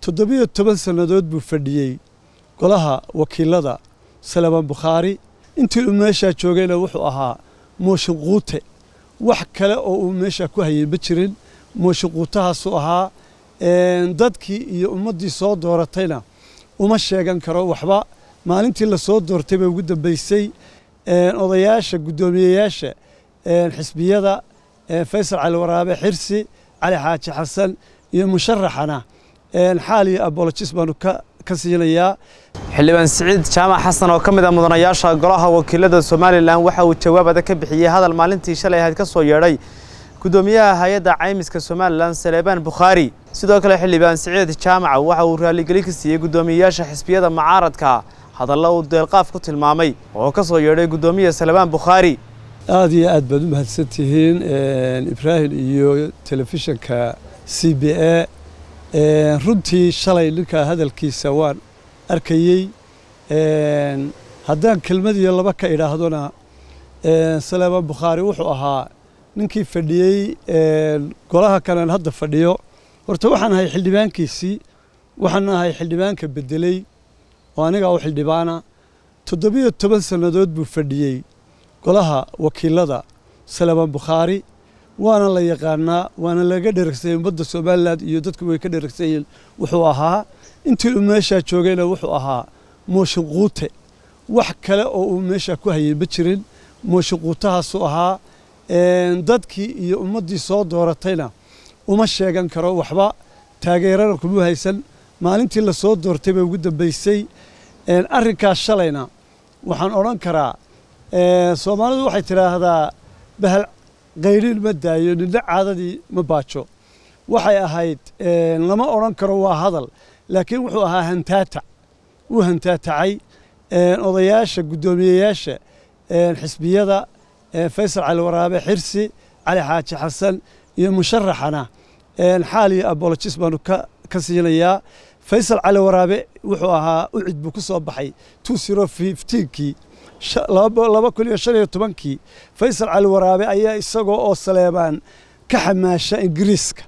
toddobiyo toban sannadood buu fadhiyey golaha wakiilada salamaan bukhaari intii uu meeshaa joogayna wuxuu ahaa mooshin quute wax kale oo uu meeshaa ku hayay ma jirin mooshin quutahaasuu ahaa dadkii iyo ummaddii soo dooratayna uma sheegan karo waxba maalintii la soo doortay bay ugu dambaysay odayaasha guddoomiyeyaasha xisbiyada faysal cali waraabe xirsi cali xaaji xasan iyo musharaxana xaal iyo abolojis baanu ka siinayaa xildhibaan siciid jaamac xasan oo ka mid ah mudanayaasha golaha wakiilada somalilan waxa uu jawaab adag ka bixiyey hadal maalintii shalay ahayd ka soo yeedhay guddoomiyaha hay-adda caymiska somalilan saleebaan bukhaari sidoo kale xildhibaan siciid jaamac waxa uu raaligelin ka siiyey guddoomiyeyaasha xisbiyada mucaaradka hadalla uu deelqaaf ku tilmaamay oo ka soo yeedhay guddoomiya salebaan bukhaari aada iyo aad baad u mahadsan tihiin ibraahim iyo telefishinka c b a runtii shalay ninkaa hadalkiisa waan arkayey haddaan kelmad iyo laba ka idhaahdona saleebaan bukhaari wuxuu ahaa ninkii fadhiyey golaha kalen hadda fadhiyo horta waxaan ahay xildhibaankiisii waxaan ahay xildhibaanka bedeley oo aniga u xildhibaana toddobiyo toban sannadood buu fadhiyey golaha wakiilada salamaan bukhaari waana la yaqaanaa waana laga dheragsanay ummadda somalilan iyo dadku way ka dheragsanyiin wuxuu ahaa intii uu meeshaa joogayna wuxuu ahaa mooshin quute wax kale oo uu meeshaa ku hayay ma jirin mooshin quutahaasuu ahaa dadkii iyo ummaddii soo dooratayna uma sheegan karo waxba taageerana kuma haysan maalintii la soo doortay bay ugu dambaysay arrinkaas shalayna waxaan odhan karaa soomaalidu waxay tidhaahdaa bahal qayliin ma daayo nina caadadii ma baajo waxay ahayd lama odhan karo waa hadal laakiin wuxuu ahaa hantaatac wuu hantaatacay odayaasha guddoomiyeyaasha xisbiyada faysal cali waraabe xirsi cali xaaji xasan iyo musharaxana xaal iyo abolojis baanu ka siinayaa faysal cali waraabe wuxuu ahaa ucid buu ku soo baxay two zero fifteenkii laba kun iyo shan iyo tobankii faysal cali waraabe ayaa isagoo oo saleebaan ka xamaasha ingiriiska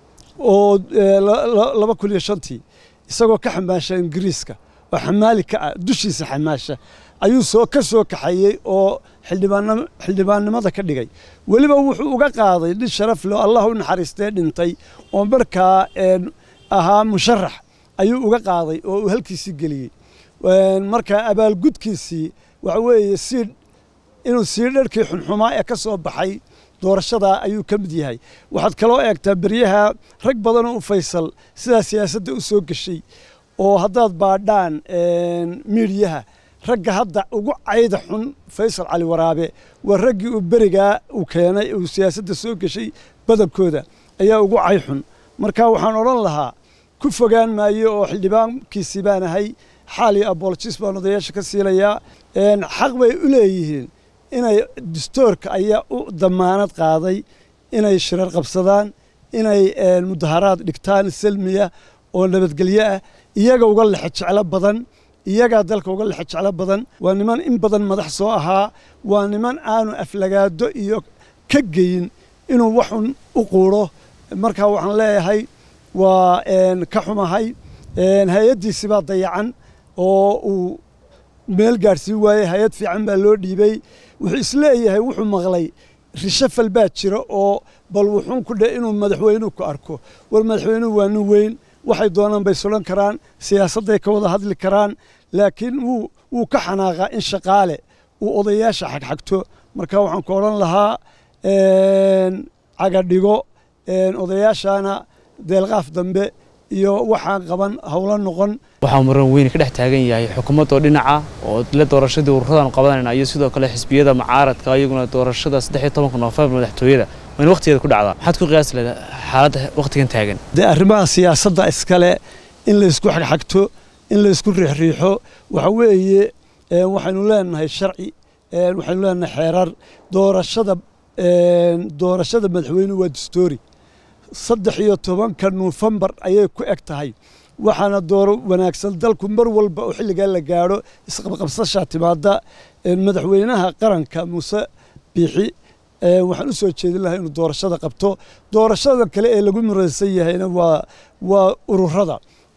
oo laba kun iyo shantii isagoo ka xamaasha ingiriiska oo xamaali ka ah dushiisa xamaasha ayuu soo ka soo kaxayey oo xildhibaannimada ka dhigay weliba wuxuu uga qaaday nin sharaf leh allah u naxariistee dhintay oo markaa ahaa musharax ayuu uga qaaday oo uu halkiisii geliyey markaa abaalgudkiisii waxa weeye sii inuu sii dharkii xunxumaa ee ka soo baxay doorashadaa ayuu ka mid yahay waxaad kaloo eegtaa beryaha rag badanoo u faysal sidaa siyaasadda u soo geshay oo haddaad baadhaan miidiyaha ragga hadda ugu cayda xun faysal cali waraabe waa raggii uu berigaa uu keenay uu siyaasadda soo geshay badankooda ayaa ugu cay xun marka waxaan odhan lahaa ku fogaan maayo oo xildhibaankiisii baan ahay xaal iyo abolojis baan odayaasha ka siinayaa xaq bay u leeyihiin inay dastoorka ayaa u damaanad qaaday inay shirar qabsadaan inay mudaharaad dhigtaan salmiya oo nabadgelyo ah iyaga uga lexe jeclo badan iyagaa dalka uga lexe jeclo badan waa niman in badan madax soo ahaa waa niman aanu aflagaado iyo ka geyin inuu waxun u quuro markaa waxaan leeyahay waa ka xumahay hay-addiisi baa dayacan oo uu meel gaadhsiin waayey hay-ad fiican baa loo dhiibay wuxuu isleeyahay wuxuu maqlay rishafal baa jira oo bal wuxuun ku dheh inuu madaxweynuhu ku arko war madaxweynuhu waa nin weyn waxay doonaan bay sulan karaan siyaasadday ka wada hadli karaan laakiin wuu wuu ka xanaaqaa in shaqaale uu odayaasha xagxagto marka waxaan ku odhan lahaa cagadhigo odayaashana deelqaaf dambe iyo waxaan qaban howlo noqon waxaa muran weyn ka dhex taagan yahay xukuumadoo dhinaca oo la doorashadii ururadan qabanayna iyo sidoo kale xisbiyada mucaaradka iyaguna doorashada saddex iyo tobanka noofembar madaxtooyada waa in waqtigeeda ku dhacdaa maxaad ku qiyaasi leeda xaaladda waqtigan taagan dee arrimaha siyaasadda iskale in la isku xagxagto in la isku riixriixo waxa weeye waxaynu leenahay sharci waxaynu leenahay xeerar doorashada doorashada madaxweynuhu waa dastoori saddex iyo tobanka nofembar ayay ku eg tahay waxaana dooro wanaagsan dalku mar walba oo xilligaa la gaadho isqabqabsashaa timaada madaxweynaha qaranka muuse biixi waxaan u soo jeedin lahaa inuu doorashada qabto doorashada kale ee lagu muraysan yahayna waa waa ururada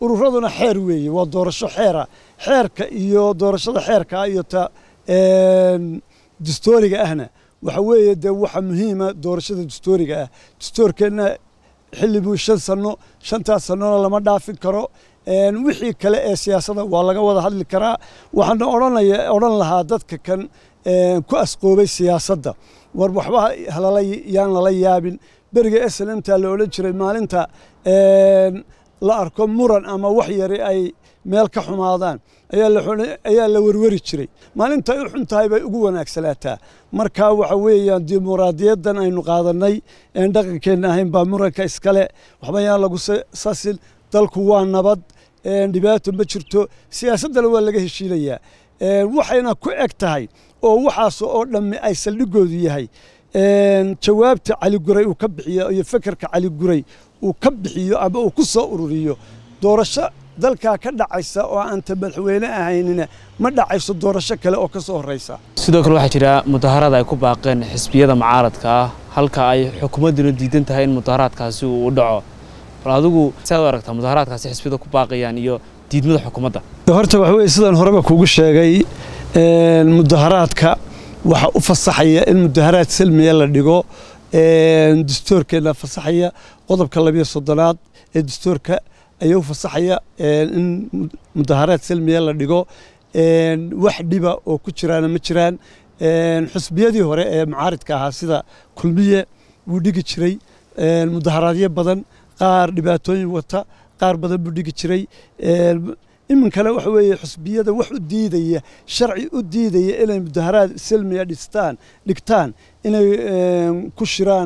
ururaduna xeer weeye waa doorasho xeera xeerka iyo doorashada xeerka iyo ta dastooriga ahna waxa weeye dee waxa muhiima doorashada dastooriga ah dastoorkeenna xilli buu shan sanno shantaas sannona lama dhaafin karo wixii kale ee siyaasadda waa laga wada hadli karaa waxaana odhanaya odhan lahaa dadka kan ku asqoobay siyaasadda war waxba halala yaan lala yaabin beriga slmta la odhan jiray maalinta la arko muran ama wax yari ay meel ka xumaadaan ayaa la werweri jiray maalinta ay u xun tahay bay ugu wanaagsanaataa marka waxa weeyaan dimuqraadiyaddan aynu qaadannay een dhaqankeenna ahayn baa muranka iskale waxba yaan lagu sasin dalku waa nabad dhibaato ma jirto siyaasaddana waa laga heshiinayaa waxayna ku eg tahay oo waxaas oo dhammi ay saldhigoodu yahay jawaabta cali guray uu ka bixiyo iyo fekerka cali guray uu ka bixiyo ama uu ku soo ururiyo doorasho dalkaa ka dhacaysa oo aanta madaxweyne ahaynina ma dhacayso doorasho kale oo ka soo horraysa sidoo kale waxaa jira mudaharad ay ku baaqeen xisbiyada mucaaradka ah halka ay xukuumadduna diidan tahay in mudaharaadkaasi uu u dhaco bal adigu saad u aragtaa mudaharaadkaasi xisbiyada ku baaqayaan iyo diidmada xukuumadda horta waxa weye sidaan horeba kugu sheegay mudaharaadka waxa u fasaxaya in mudaharaad salmiya la dhigo dastoorkeena fasaxaya qodobka labiyo soddonaad ee dastoorka ayaa u fasaxaya in mudaharaad salmiya la dhigo wax dhiba oo ku jiraana ma jiraan xusbiyadii hore ee mucaaridka ahaa sida kulmiye wuu dhigi jiray mudaharaadyo badan qaar dhibaatooyin wata qaar badan buu dhigi jiray iminkana waxa weeye xusbiyada wax u diidaya sharci u diidaya inay mudaharaad salmiya dhistaan dhigtaan inay ku shiraan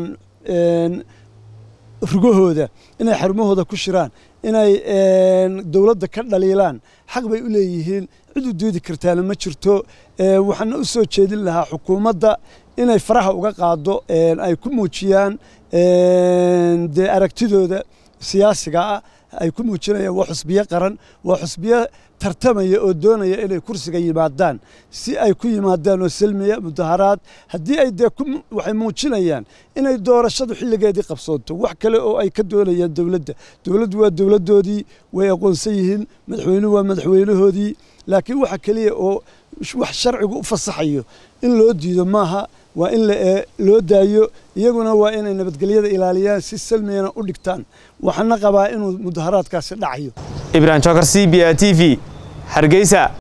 rugahooda inay xarumahooda ku shiraan inay dowladda ka dhaliilaan xaq bay u leeyihiin cid u diidi kartaana ma jirto waxaana u soo jeedin lahaa xukuumadda inay faraha uga qaado ay ku muujiyaan dee aragtidooda siyaasiga ah ay ku muujinayaan waa xusbiyo qaran waa xusbiyo tartamaya oo doonaya inay kursiga yimaadaan si ay ku yimaadaan oo selmiya mudaharaad haddii ay dee waxay muujinayaan inay doorashadu xilligeedii qabsoonto wax kale oo ay ka doonayaan dowladda dowladdu waa dowladdoodii way aqoonsan yihiin madaxweynuhu waa madaxweynahoodii laakiin waxa keliya oo wax sharcigu u fasaxayo in loo diido maaha waa in loo daayo iyaguna waa inay nabadgelyada ilaaliyaan si salmiyana u dhigtaan waxaana qabaa inuu mudaharaadkaasi dhacayo ibrahim jokar c b a t v hargeysa